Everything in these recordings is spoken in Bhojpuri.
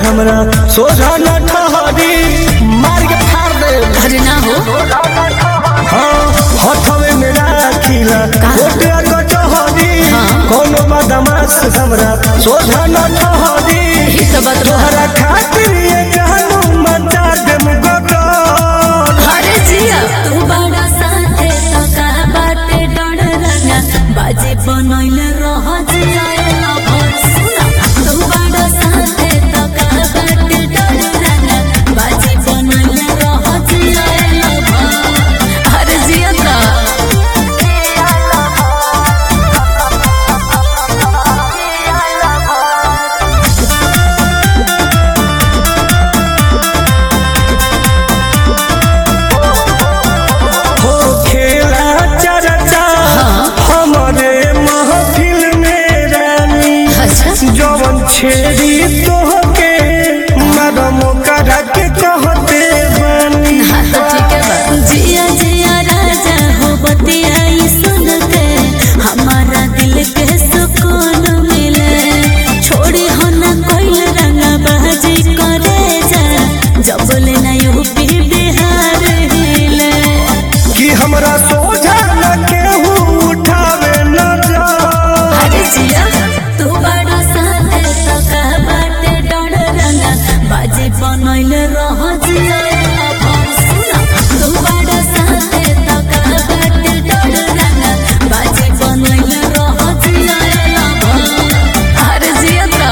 हमरा सोझा न ठहरी मार के फाड़ दे अरे ना हो हाँ हथवे में राखिला कोटे कचहरी कोनो बदमाश हमरा सोझा न ठहरी ही तो बात बा। तोहरा खातिर ये जानू मचा देम गगन अरे जिया तू बड़ा साथे तो का बाटे डर रंगा बाजे बनैले रह जिया ना भर सुना तू बड़ा साथे तो का बाटे डर रंगा बाजे बनैले रह जिया ना भर अरे जिया तो हो खेला चर्चा हमरे महफिल में रानी अच्छा जवन छेड़ी तोहके मरम करा के कहते बानी हाँ तो ठीक है बा जिया जिया राजा हो बतियाई सुन के हमारा दिल के सुकून मिले छोड़ी हो ना कोई रंगा बाजी करे जा जब ले ना यूपी बिहार हिले कि हमरा सोझा न केहू उठावे न जा अरे जिया तू बड़ा साथे तो का बाटे डर रंगा बाजी बनैले रह जिया सुना तू बड़ा साथे तो का बाटे डर रंगा बाजी बनैले रह जिया अरे जिया तो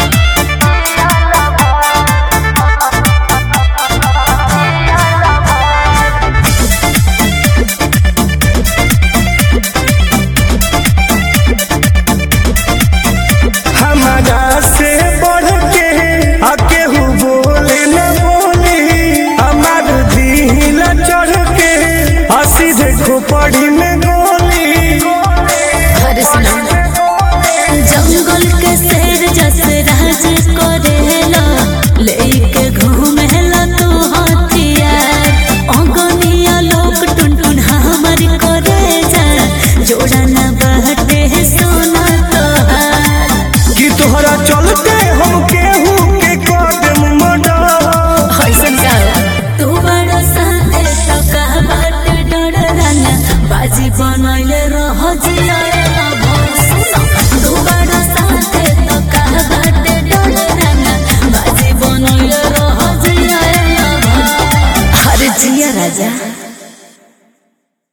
हमारा से बढ़ के आ केहू बोले न बोली हमार दिल चढ़ के आ सीधे खोपड़ी में गोली अरे सुना जंगल के शेर जस राज करेला लेके घूमेला तू हथियार अगनिया लोग टुनटुन हमर करे जा जोड़ा ना बहटे सोना तोहार कि तोहरा चलते हम केहू के कदम मडा ऐसन का तू बड़ा साथे तो का बाटे डर रंगा बाजी बनैले रह जिया तू बड़ा साथे तो का बाटे डर रंगा बाजी बनैले रह जिया अरे जिया राजा